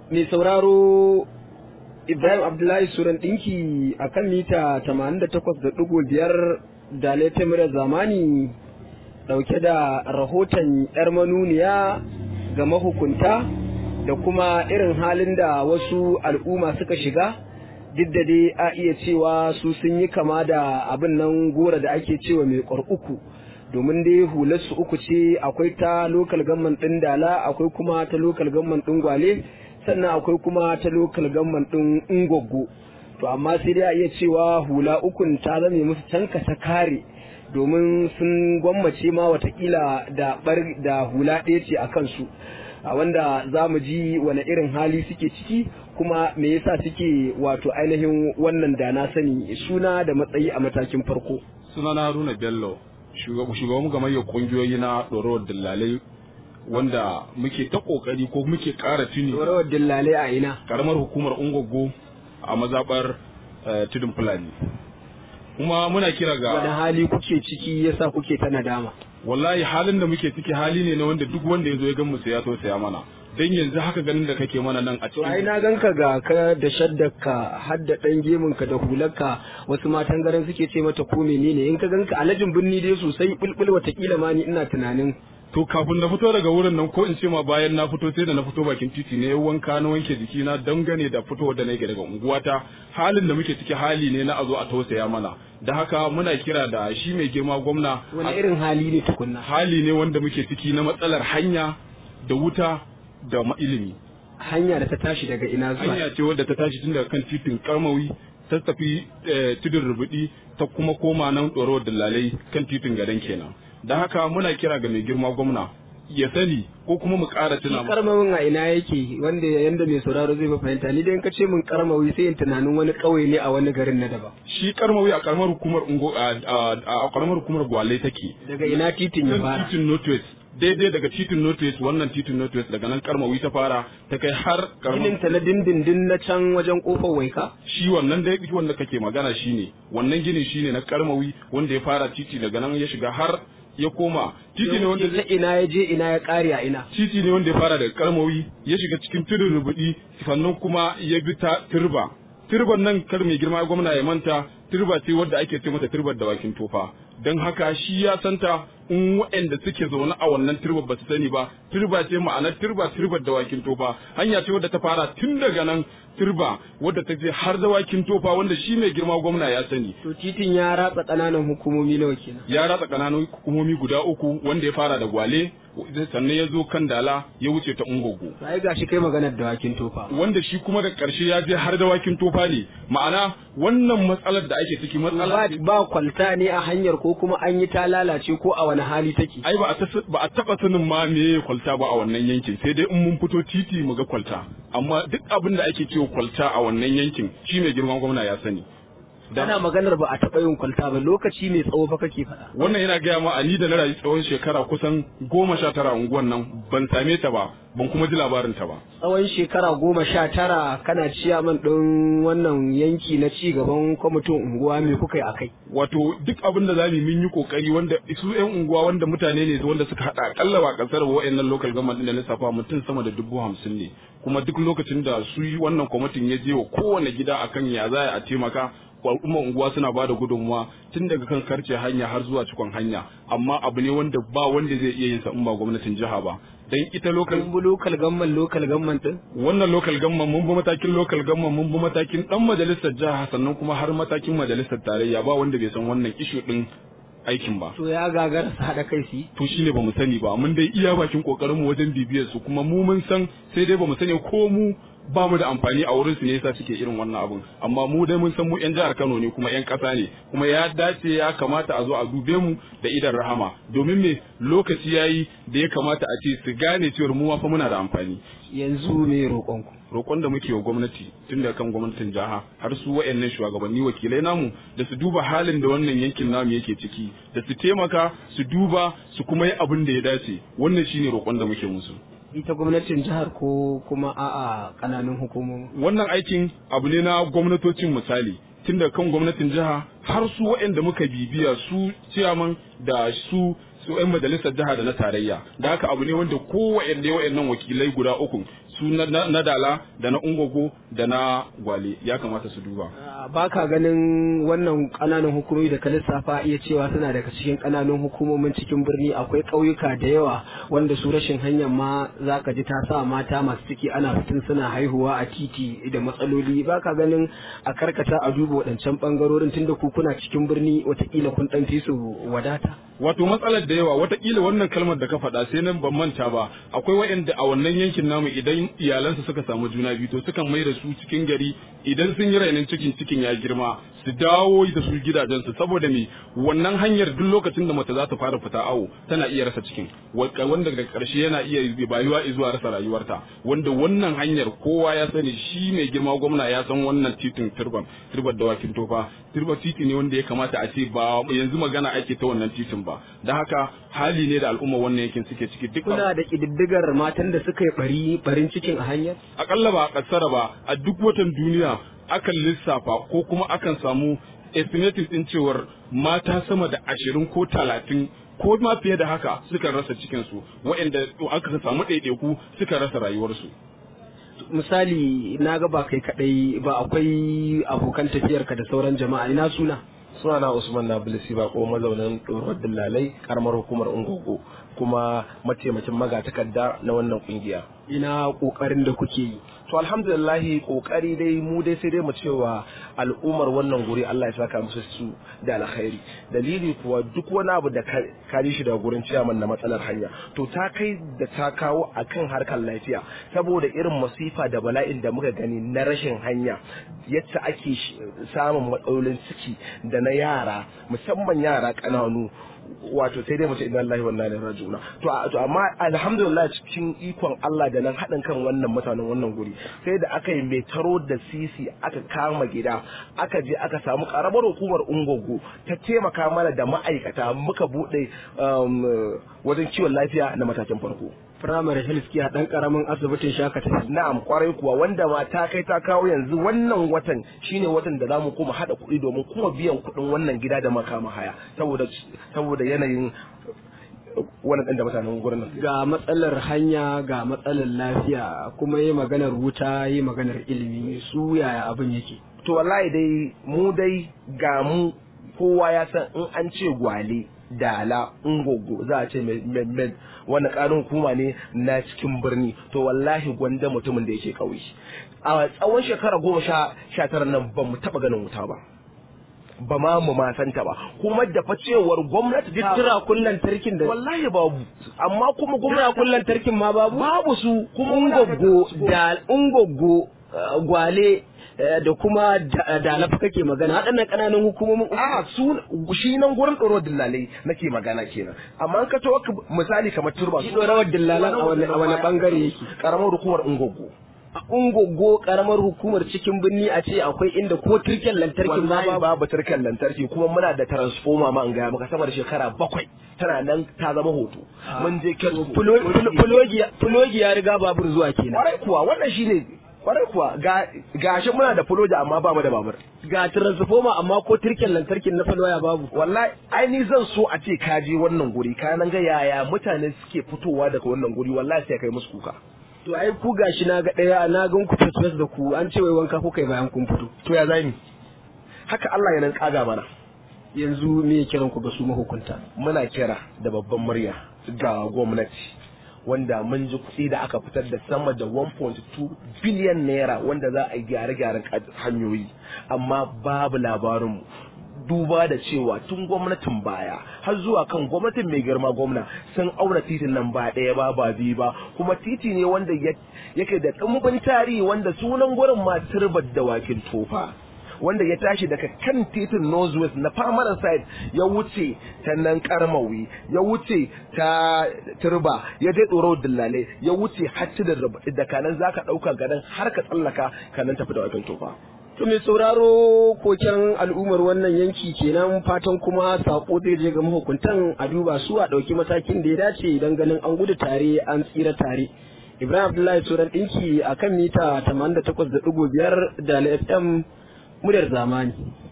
mai sauraro Ibrahim Abdullahi Suran ɗinki a kan mita 88.5 da Letemirar zamani ɗauke da rahoton 'yar manuniya ga mahukunta da kuma irin halin da wasu al'umma suka shiga duk da dai a iya cewa su sun yi kama da abin nan gora da ake cewa mai uku domin dai hularsu uku ce akwai ta lokal gamman ɗin dala akwai kuma ta lokal gamman ɗin gwale sannan akwai kuma ta lokal gamman ɗin ingoggo to amma sai dai a iya cewa hula ukun ta zame musu canka ta kare domin sun gwammace ma watakila da bar da hula ɗaya ce a kansu a wanda za mu ji wani irin hali suke ciki kuma me yasa suke wato ainihin wannan da na sani suna da matsayi a matakin farko sunana haruna bello shugaban gamayyar kungiyoyi na ɗorawar dillalai wanda muke ta kokari ko muke ƙara tuni ɗorawar dillalai a ina karamar hukumar ungogo a mazaɓar tudun fulani kuma muna kira ga wani hali kuke ciki yasa kuke ta nadama wallahi halin da muke ciki hali ne na wanda duk wanda ya zo ya gan mu sai ya tausaya mana dan yanzu haka ganin da kake mana nan a to ai cikin na ganka ga ka da shaddarka har da dan gemun ka da hularka wasu matan garin suke ce mata ko menene in ka ganka alajin binni dai sosai bulbul watakila ma ni ina tunanin to kafin na fito daga wurin nan ko in ce ma bayan na fito sai da na fito bakin titi ne wanka na wanke jiki na dangane da fitowar da nake daga unguwata halin da muke ciki hali ne na a zo a tausaya mana da haka muna kira da shi mai girma gwamna wani irin hali ne tukunna hali ne wanda muke ciki na matsalar hanya da wuta da ma ilimi hanya da ta tashi daga ina zuwa hanya ce wadda ta tashi tun daga kan titin karmawi ta tafi eh, tudun rubudi ta kuma koma nan ɗorawar dallalai kan titin gadan kenan da haka muna kira ga mai girma gwamna ya sani ko kuma mu ƙara tuna shi karmawin a ina yake wanda yanda mai sauraro zai ba fahimta ni dai in ka ce min karmawi sai in tunanin wani ƙauye ne a wani garin na daban shi karmawi a karamar hukumar ungo a a- a karamar hukumar gwale take daga ina titin ya kan fara titin northwest daidai daga titin northwest wannan titin northwest daga nan karmawi ta fara ta kai har karamar ginin ta na dindindin na can wajen kofar waika shi wannan dai wanda kake magana shine wannan gini shine na karmawi wanda ya fara titi daga nan ya shiga har ya koma titi ne wanda ta ina ya je ina ya kare a ina titi ne wanda ya fara daga karmawi ya shiga cikin tudun rubudi sannan kuma ya bi ta turba turban nan kar mai girma gwamna ya manta turba ce wadda ake ce mata turbar dawakin tofa don haka shi ya santa in waɗanda suke zaune a wannan turbar ba su sani ba turba ce ma'anar turba turbar dawakin tofa hanya ce wadda ta fara tun daga nan turba wadda ta je har dawakin tofa wanda shi mai girma gwamna ya sani to titin ya ratsa ƙananan hukumomi nawa kenan ya ratsa ƙananan hukumomi guda uku wanda ya fara da gwale sannan ya zo kan dala ya wuce ta ungogo sai gashi kai maganar dawakin tofa wanda shi kuma da ƙarshe ya je har dawakin tofa ne ma'ana wannan matsalar da ake ciki ba matsala ba kwalta ne a hanyar ko kuma an yi ta lalace ko a wani hali take ai ba a tas- ba a taba sanin ma me kwalta ba a wannan yankin sai dai in mun fito titi mu ga kwalta amma duk abin da ake cewa kwalta a wannan yankin shi mai girman gwamna ya sani Da- ana maganar ba a taɓa yin kwalta ba lokaci mai tsawo fa kake faɗa wannan yana gaya ma a ni da na rayu tsawon shekara kusan goma sha tara a unguwan nan ban same ta ba ban kuma ji labarin ta ba tsawon shekara goma sha tara kana ciyaman ɗin wannan yanki na ci gaban kwamitin unguwa me kuka yi a kai wato duk abin da zamu yi mun yi kokari wanda su yan unguwa wanda mutane ne wanda suka hada akalla ba kasar wa'annan local government din da lissafa mutum sama da dubu hamsin ne kuma duk lokacin da su yi wannan kwamitin ya je wa kowane gida akan ya za a taimaka al'umma unguwa suna bada gudunmuwa tun daga kan karce hanya har zuwa cikon hanya amma abu ne wanda ba wanda zai iya yin sa in ba gwamnatin jiha ba dan ita local kun bi lokal gamman lokal gamman ɗin wannan local government mun bi matakin local government mun bi matakin dan majalisar jiha sannan kuma har matakin majalisar tarayya ba wanda bai san wannan issue din aikin ba to ya gagara su haɗa kai su yi to shine bamu sani ba mun dai iya bakin kokarin mu wajen bibiyar su kuma mu mun san sai dai bamu sani ko mu ba mu da amfani a wurin su ne yasa suke irin wannan abun amma mu dai mun san mu yan jihar Kano ne kuma yan kasa ne kuma ya dace ya kamata a zo a dube mu da idan rahama domin me lokaci yayi da ya kamata a ce su gane cewa mu ma fa muna da amfani yanzu me roƙonku roƙon da muke wa gwamnati tun da kan gwamnatin jiha har su wayannan shugabanni wakilai namu da su duba halin da wannan yankin namu yake ciki da su taimaka su duba su kuma yi abin da ya dace wannan shine roƙon da muke musu ita gwamnatin jihar ko kuma a'a ƙananan hukumomi wannan aikin abu ne na gwamnatocin misali tun da kan gwamnatin jiha har su waɗanda muka bibiya su ciyaman da su su 'yan majalisar jiha da na tarayya da haka abu ne wanda kowanne waɗannan wakilai guda uku su na dala da na ungogo da na gwale ya kamata su duba ba ka ganin wannan ƙananan hukumomi da ka lissafa iya cewa suna daga cikin ƙananan hukumomin cikin birni akwai ƙauyuka da yawa wanda su rashin hanyar ma za ka ji ta sa mata masu ciki ana fitin suna haihuwa a titi da matsaloli ba ka ganin a karkata a duba waɗancan ɓangarorin tunda ku kuna cikin birni watakila kun ɗan fi su wadata wato matsalar da yawa watakila wannan kalmar da ka faɗa sai nan ban manta ba akwai waɗanda a wannan yankin namu idan iyalansu suka samu juna biyu to sukan mai da su cikin gari idan sun yi rainin cikin cikin ya girma su dawo da su gidajensu saboda me wannan hanyar duk lokacin da mace za ta fara fita awo tana iya rasa cikin wanda daga ƙarshe yana iya bayuwa zuwa rasa rayuwarta wanda wannan hanyar kowa ya sani shi mai girma gwamna ya san wannan titin turban turbar dawakin tofa turbar titi ne wanda ya kamata a ce ba yanzu magana ake ta wannan titin ba da haka hali ne da al'umma wannan yankin suke ciki duk kuna da kididdigar matan da suka yi bari barin cikin a hanyar akalla ba a kasara ba a duk watan duniya akan lissafa ko kuma akan samu estimating din cewar mata sama da ashirin ko talatin ko ma fiye da haka suka rasa cikinsu waɗanda aka samu ɗaiɗaiku suka rasa rayuwarsu misali na ga ba kai kaɗai ba akwai abokan tafiyarka da sauran jama'a ina suna sunana Usman Nabilisi ba ko mazaunin ɗorar dillalai karamar hukumar Ungogo kuma mataimakin magatakarda na wannan kungiya. Ina ƙoƙarin da kuke yi. To alhamdulillahi ƙoƙari dai mu dai sai dai mu cewa al'ummar wannan guri Allah ya saka musu su da alkhairi. Dalili kuwa duk wani abu da ka ji shi daga gurin ciyaman na matsalar hanya to ta kai da ta kawo akan harkar lafiya saboda irin masifa da bala'in da muka gani na rashin hanya yadda ake samun matsalolin ciki da na yara musamman yara ƙananu wato sai dai mace inna lillahi wa inna ilaihi raji'un to to amma alhamdulillah cikin ikon Allah da nan haɗin kan wannan mutanen wannan guri sai da aka yi mai taro da sisi aka kama gida aka je aka samu karamar hukumar ungogo ta taimaka mana da ma'aikata muka bude wajen kiwon lafiya na matakin farko primary health care dan karamin asibitin shakata na'am kwarai kuwa wanda ma ta kai ta kawo yanzu wannan watan shine watan da zamu kuma hada kuɗi domin kuma biyan kuɗin wannan gida da makama haya saboda saboda yanayin wannan ɗan da mutanen gurin nan ga matsalar hanya ga matsalar lafiya kuma yi maganar wuta yi maganar ilimi su yaya abin yake to wallahi dai mu dai ga mu kowa ya san in an ce gwale dala ungogo za a ce med wani karin hukuma ne na cikin birni to wallahi gwanda mutumin da yake kauye a tsawon shekara goma sha tara nan ba mu taba ganin wuta ba ba ma mu ma santa ba kuma da fa cewar gwamnati duk tura kullan tarkin da wallahi babu amma kuma tura gwamnati kullan tarkin ma babu babu su kuma muna da ungogo transport. da ungogo eh, gwale eh, da kuma da da lafa kake magana waɗannan ƙananan hukumomin a su shi nan gurin ɗoro dillalai nake magana kenan amma an ka to misali kamar turba shi ɗorawar dillalan a wani a wani ɓangare yake karamar hukumar ungogo a ungogo ƙaramar hukumar cikin birni a ce akwai inda ko turken lantarkin ma wallahi babu babu turkan lantarki kuma muna da transformer ma an gaya maka sama da shekara bakwai tana nan ta zama hoto mun je kyan Fulo- fulo- fulogi fulogi ya riga babur zuwa kenan kwarai kuwa wannan shine kwarai kuwa ga gashi muna da fuloja amma ba mu da babur ga transformer amma ko turken lantarkin na falwaya babu wallahi ai ni zan so a ce ka je wannan guri ka nan ga yaya mutane suke fitowa daga wannan guri wallahi sai kai musu kuka to ai ku gashi na ga ɗaya na gan ku fesfes da ku an ce wai wanka kuka yi bayan kun fito to ya zai haka Allah ya nan kaga mana yanzu me kiran ku ga su mahukunta muna kira da babban murya ga gwamnati wanda mun ji kuɗi da aka fitar da sama da 1.2 biliyan naira wanda za a yi gyare-gyaren kad- hanyoyi amma babu labarinmu duba da cewa tun gwamnatin baya har zuwa kan gwamnatin mai girma gwamna sun auna titin nan ba ɗaya ba ba biyu ba kuma titi ne wanda ya- yake da ɗumbin tarihi wanda sunan gurin ma turbar dawakin tofa wanda ya tashi daga kan titin northwest na permanent side ya wuce ta nan karmawi ya wuce ta turba ya je tsoro dillale ya wuce hatti da da kanan zaka dauka gadan har ka tsallaka kanan tafi da wakin tofa To mai sauraro koken al'ummar wannan yanki kenan fatan kuma sako zai je ga mahukuntan a duba su a ɗauki matakin da ya dace don ganin an gudu tare an tsira tare. Ibrahim Abdullahi Suran ɗinki a kan mita 88.5 da FM muryar zamani.